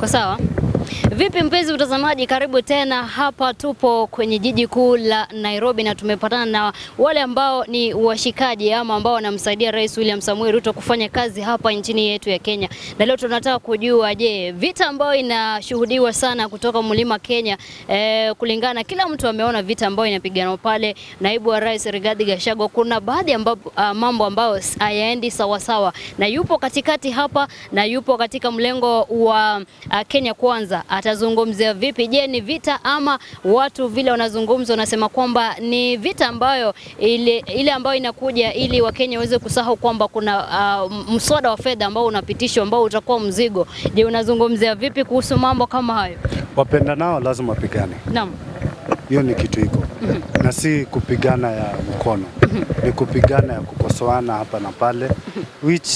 sawa. Vipi mpenzi mtazamaji, karibu tena. Hapa tupo kwenye jiji kuu la Nairobi na tumepatana na wale ambao ni washikaji ama ambao wanamsaidia Rais William Samuel Ruto kufanya kazi hapa nchini yetu ya Kenya, na leo tunataka kujua, je, vita ambayo inashuhudiwa sana kutoka mlima Kenya eh, kulingana kila mtu ameona vita ambayo inapiganwa pale, naibu wa rais Rigathi Gachagua, kuna baadhi ambapo, uh, mambo ambayo hayaendi sawasawa, na yupo katikati hapa na yupo katika mlengo wa uh, Kenya Kwanza atazungumzia vipi? Je, ni vita ama watu vile wanazungumza wanasema kwamba ni vita ambayo ile, ile ambayo inakuja ili Wakenya waweze kusahau kwamba kuna uh, mswada wa fedha ambao unapitishwa ambao utakuwa mzigo. Je, unazungumzia vipi kuhusu mambo kama hayo? Wapenda nao lazima wapigane, Naam. hiyo ni kitu iko na si kupigana ya mkono, ni kupigana ya kukosoana hapa na pale, which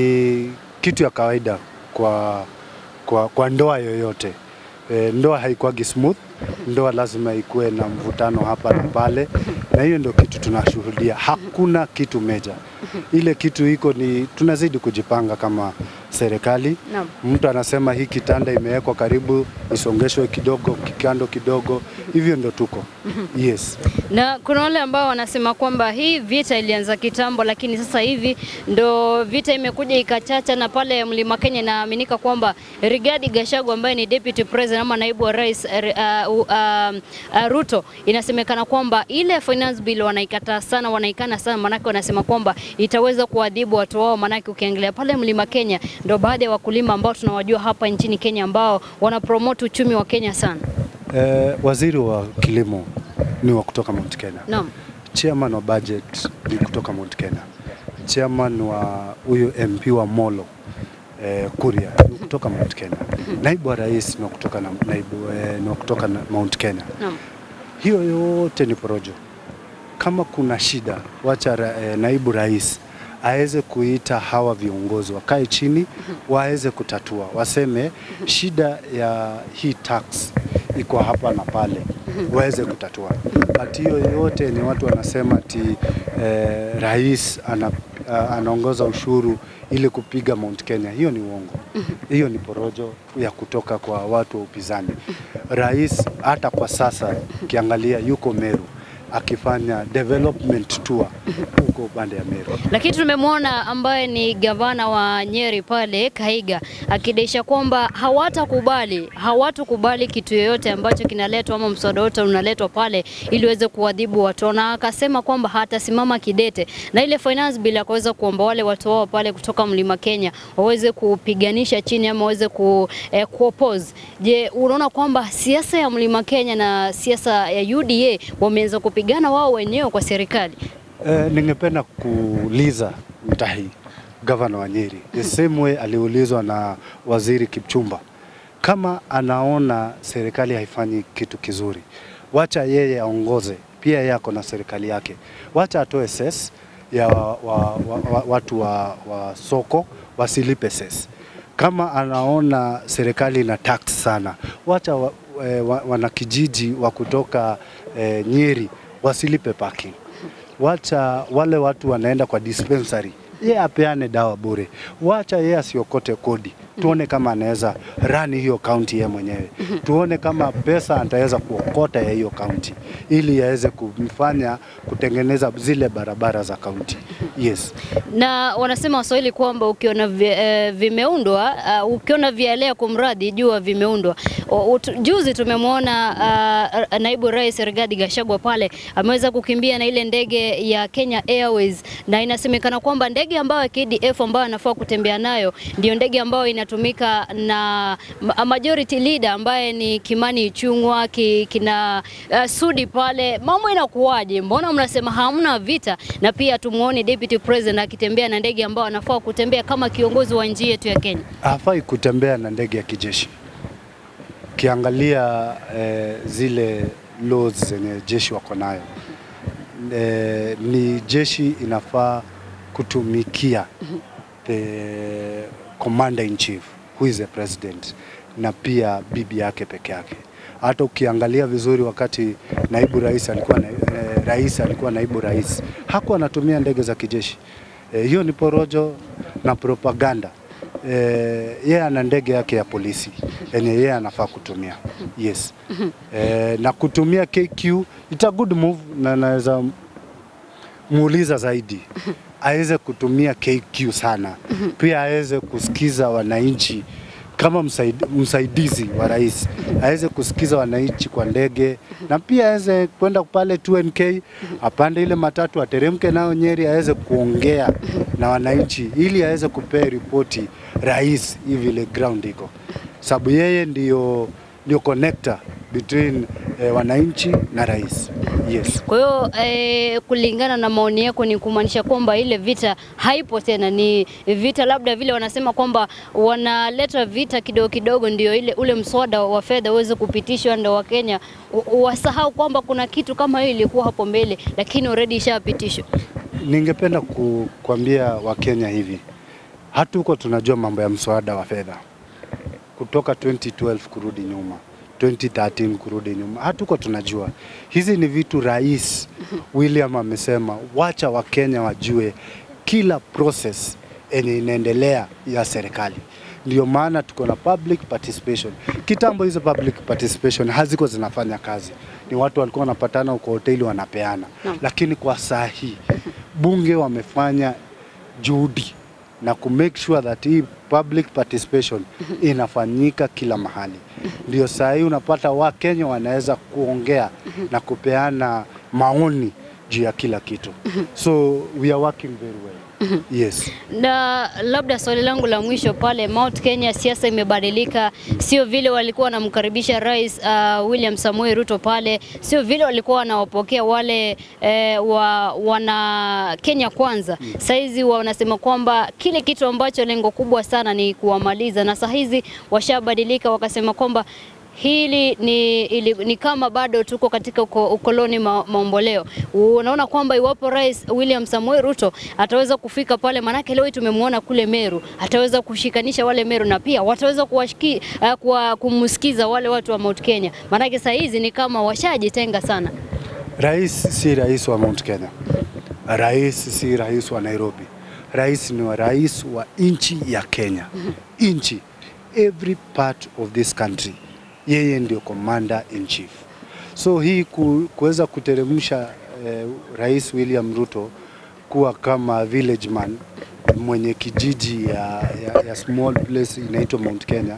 ni kitu ya kawaida kwa, kwa, kwa ndoa yoyote. E, ndoa haikuwagi smooth, ndoa lazima ikuwe na mvutano hapa na pale, na hiyo ndio kitu tunashuhudia. Hakuna kitu meja, ile kitu iko ni tunazidi kujipanga kama serikali. Naam. Mtu anasema hii kitanda imewekwa karibu isongeshwe kidogo kikando kidogo, hivyo ndo tuko yes. Na kuna wale ambao wanasema kwamba hii vita ilianza kitambo, lakini sasa hivi ndo vita imekuja ikachacha, na pale Mlima Kenya inaaminika kwamba Rigathi Gachagua ambaye ni deputy president ama naibu wa rais uh, uh, uh, uh, Ruto, inasemekana kwamba ile finance bill wanaikataa sana, wanaikana sana, manake wanasema kwamba itaweza kuadhibu watu wao, manake ukiangalia pale Mlima Kenya ndo baadhi ya wakulima ambao tunawajua hapa nchini Kenya ambao wanapromote uchumi wa Kenya sana. Eh, waziri wa kilimo ni wa kutoka Mount Kenya. Naam. Chairman wa budget ni kutoka Mount Kenya. Chairman wa huyo MP wa Molo eh, Kuria ni kutoka Mount Kenya. Naibu wa rais ni wa kutoka na, naibu eh, ni wa kutoka na Mount Kenya. Naam. Hiyo yote ni porojo. Kama kuna shida, wacha ra, eh, naibu rais aweze kuita hawa viongozi wakae chini, waweze kutatua, waseme shida ya hii tax iko hapa na pale, waweze kutatua. But hiyo yote ni watu wanasema ati eh, rais ana, uh, anaongoza ushuru ili kupiga Mount Kenya. Hiyo ni uongo, hiyo ni porojo ya kutoka kwa watu wa upinzani. Rais hata kwa sasa ukiangalia yuko Meru akifanya development tour huko upande ya Meru. Lakini tumemwona ambaye ni gavana wa Nyeri pale Kahiga akidesha kwamba hawatakubali hawatakubali kitu yoyote ambacho kinaletwa ama mswada wote unaletwa pale ili uweze kuadhibu watu, na akasema kwamba hatasimama kidete na ile finance bill, akaweza kuomba wale watu wao pale kutoka Mlima Kenya waweze kupiganisha chini ama waweze ku, eh, kuoppose. Je, unaona kwamba siasa ya Mlima Kenya na siasa ya UDA wameanza kupigana wao wenyewe kwa serikali? Eh, ningependa kuuliza Mutahi, gavana wa Nyeri, the same way aliulizwa na waziri Kipchumba, kama anaona serikali haifanyi kitu kizuri, wacha yeye aongoze, pia yeye ako na serikali yake, wacha atoe ses ya wa, wa, wa, wa, watu wa, wa soko wasilipe ses. Kama anaona serikali ina tax sana, wacha wa, eh, wa, wanakijiji wa kutoka eh, Nyeri wasilipe parking wacha wale watu wanaenda kwa dispensary yeye apeane dawa bure, wacha yeye asiokote kodi, tuone kama anaweza rani hiyo kaunti yeye mwenyewe, tuone kama pesa ataweza kuokota ya hiyo kaunti ili aweze kumfanya kutengeneza zile barabara za kaunti. Yes. na wanasema Waswahili kwamba ukiona vi, eh, vimeundwa uh, ukiona vialea kumradhi jua vimeundwa. O- utu- Juzi tumemwona uh, naibu rais Rigathi Gachagua pale ameweza kukimbia na ile ndege ya Kenya Airways, na inasemekana kwamba ndege ambayo ya KDF ambayo anafaa kutembea nayo ndio ndege ambayo inatumika na ma- majority leader ambaye ni Kimani Ichung'wa ki, kina uh, Sudi pale. Mambo inakuwaje? Mbona mnasema hamna vita na pia tumuone deputy president akitembea na ndege ambayo anafaa kutembea kama kiongozi wa nchi yetu ya Kenya? hafai kutembea na ndege ya kijeshi. Ukiangalia eh, zile laws zenye jeshi wako nayo eh, ni jeshi inafaa kutumikia the commander in chief who is the president na pia bibi yake peke yake. Hata ukiangalia vizuri, wakati naibu rais alikuwa na, eh, rais alikuwa naibu rais hakuwa anatumia ndege za kijeshi. Eh, hiyo ni porojo na propaganda. Eh, yeye ana ndege yake ya polisi yenye yeye anafaa kutumia. Yes. Eh, na kutumia KQ it's a good move na naweza muuliza zaidi aweze kutumia KQ sana, pia aweze kusikiza wananchi kama msaid, msaidizi wa rais aweze kusikiza wananchi kwa ndege, na pia aweze kwenda pale 2NK apande ile matatu ateremke nayo Nyeri, aweze kuongea na wananchi ili aweze kupea ripoti rais hivi vile ground iko, sababu yeye ndio ndio connector between eh, wananchi na rais. Yes. Kwa hiyo eh, kulingana na maoni yako ni kumaanisha kwamba ile vita haipo tena, ni vita labda vile wanasema kwamba wanaleta vita kidogo kidogo, ndio ile ule mswada wa fedha uweze kupitishwa, ndio Wakenya u- wasahau kwamba kuna kitu kama hiyo ilikuwa hapo mbele, lakini already ishapitishwa. Ningependa ku, kuambia Wakenya hivi, hatuko tunajua mambo ya mswada wa fedha kutoka 2012 kurudi nyuma 2013 kurudi nyuma, hatuko tunajua. Hizi ni vitu rais William amesema, wacha Wakenya wajue kila process yenye inaendelea ya serikali. Ndio maana tuko na public participation. Kitambo hizo public participation haziko zinafanya kazi, ni watu walikuwa wanapatana kwa hoteli wanapeana, Naam. lakini kwa saa hii bunge wamefanya juhudi na ku make sure that hii public participation inafanyika kila mahali. Ndio saa hii unapata Wakenya wanaweza kuongea na kupeana maoni juu ya kila kitu. So we are working very well. Yes. Na labda swali langu la mwisho pale, Mount Kenya siasa imebadilika, sio vile walikuwa wanamkaribisha Rais uh, William Samoei Ruto pale, sio vile walikuwa wanawapokea wale eh, wa, wana Kenya kwanza. Saizi wanasema kwamba kile kitu ambacho lengo kubwa sana ni kuwamaliza, na saa hizi washabadilika wakasema kwamba hili ni, ili, ni kama bado tuko katika uko, ukoloni ma, maomboleo. Unaona kwamba iwapo Rais William Samoei Ruto ataweza kufika pale, manake leo hii tumemwona kule Meru, ataweza kushikanisha wale Meru na pia wataweza kuwashiki, uh, kuwa, kumsikiza wale watu wa Mount Kenya, manake saa hizi ni kama washajitenga sana. Rais si rais wa Mount Kenya. Rais si rais wa Nairobi. Rais ni wa rais wa nchi ya Kenya. Nchi every part of this country. Yeye ndio commander in chief. So hii ku, kuweza kuteremsha eh, Rais William Ruto kuwa kama village man mwenye kijiji ya, ya, ya small place inaitwa Mount Kenya,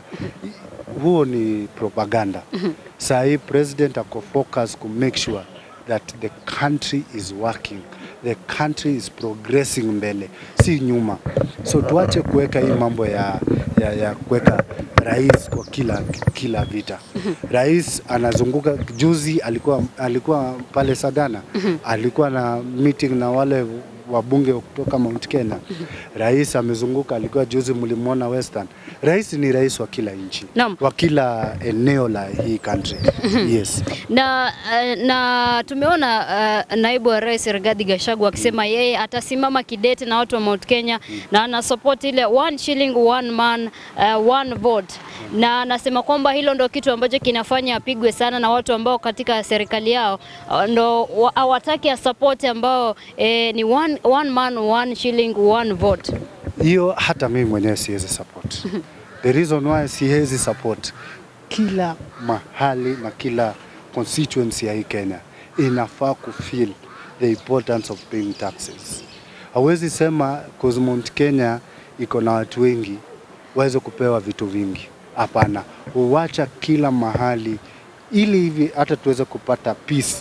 huo ni propaganda. Saa hii president ako focus ku make sure that the country is working, the country is progressing mbele, si nyuma. So tuache kuweka hii mambo ya, ya, ya kuweka rais kwa kila, kila vita. Rais anazunguka, juzi alikuwa, alikuwa pale Sagana, alikuwa na meeting na wale wabunge kutoka Mount Kenya. Rais amezunguka, alikuwa juzi, mlimwona Western. Rais ni rais wa kila nchi, Naam. wa kila eneo la hii country. Yes. na, uh, na tumeona uh, naibu wa rais Rigathi Gachagua akisema yeye atasimama kidete na watu wa Mount Kenya na ana support ile one shilling one man uh, one vote, na anasema kwamba hilo ndo kitu ambacho kinafanya apigwe sana na watu ambao katika serikali yao uh, ndo wa- hawataki ya support ambao eh, ni one, one man one shilling one vote. hiyo hata mimi mwenyewe siwezi support. The reason why siwezi support, kila mahali na kila constituency ya hii Kenya inafaa kufeel the importance of paying taxes. Hawezi sema cause Mount Kenya iko na watu wengi waweze kupewa vitu vingi. Hapana, huwacha kila mahali ili hivi hata tuweze kupata peace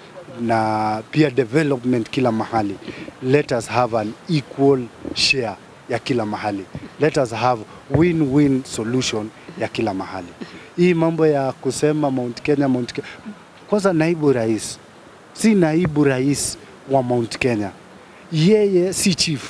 na pia development kila mahali. Let us have an equal share ya kila mahali. Let us have win-win solution ya kila mahali. Hii mambo ya kusema Mount Kenya, Mount Kenya. Kwanza naibu rais si naibu rais wa Mount Kenya, yeye si chief,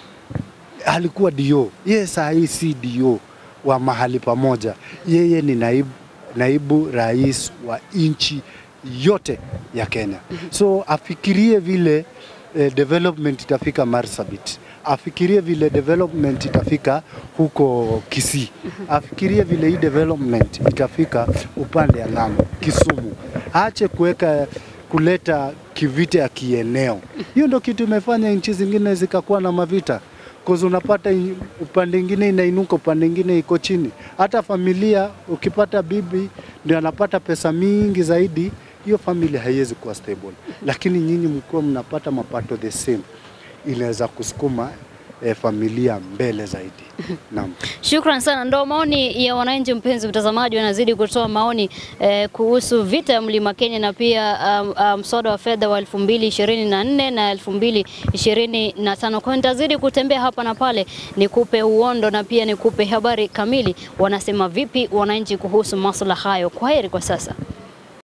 alikuwa dio. Yeye saa hii si dio wa mahali pamoja, yeye ni naibu, naibu rais wa nchi yote ya Kenya. So afikirie vile eh, development itafika Marsabit, afikirie vile development itafika huko Kisii, afikirie vile hii development itafika upande ya Lamu, Kisumu. Aache kuweka kuleta kivita ya kieneo. Hiyo ndio kitu imefanya nchi zingine zikakuwa na mavita. cause unapata i- upande ingine inainuka, upande ingine iko chini. Hata familia ukipata bibi ndio anapata pesa mingi zaidi, hiyo familia haiwezi kuwa stable, lakini nyinyi mkiwa mnapata mapato the same, inaweza kusukuma eh, familia mbele zaidi. Naam. Shukran sana. Ndo maoni ya wananchi, mpenzi mtazamaji, wanazidi kutoa maoni eh, kuhusu vita ya Mlima Kenya na pia um, um, mswada wa fedha wa 2024 na 2025. Kwa hiyo nitazidi kutembea hapa na pale nikupe uondo na pia nikupe habari kamili, wanasema vipi wananchi kuhusu masuala hayo. Kwa heri kwa sasa.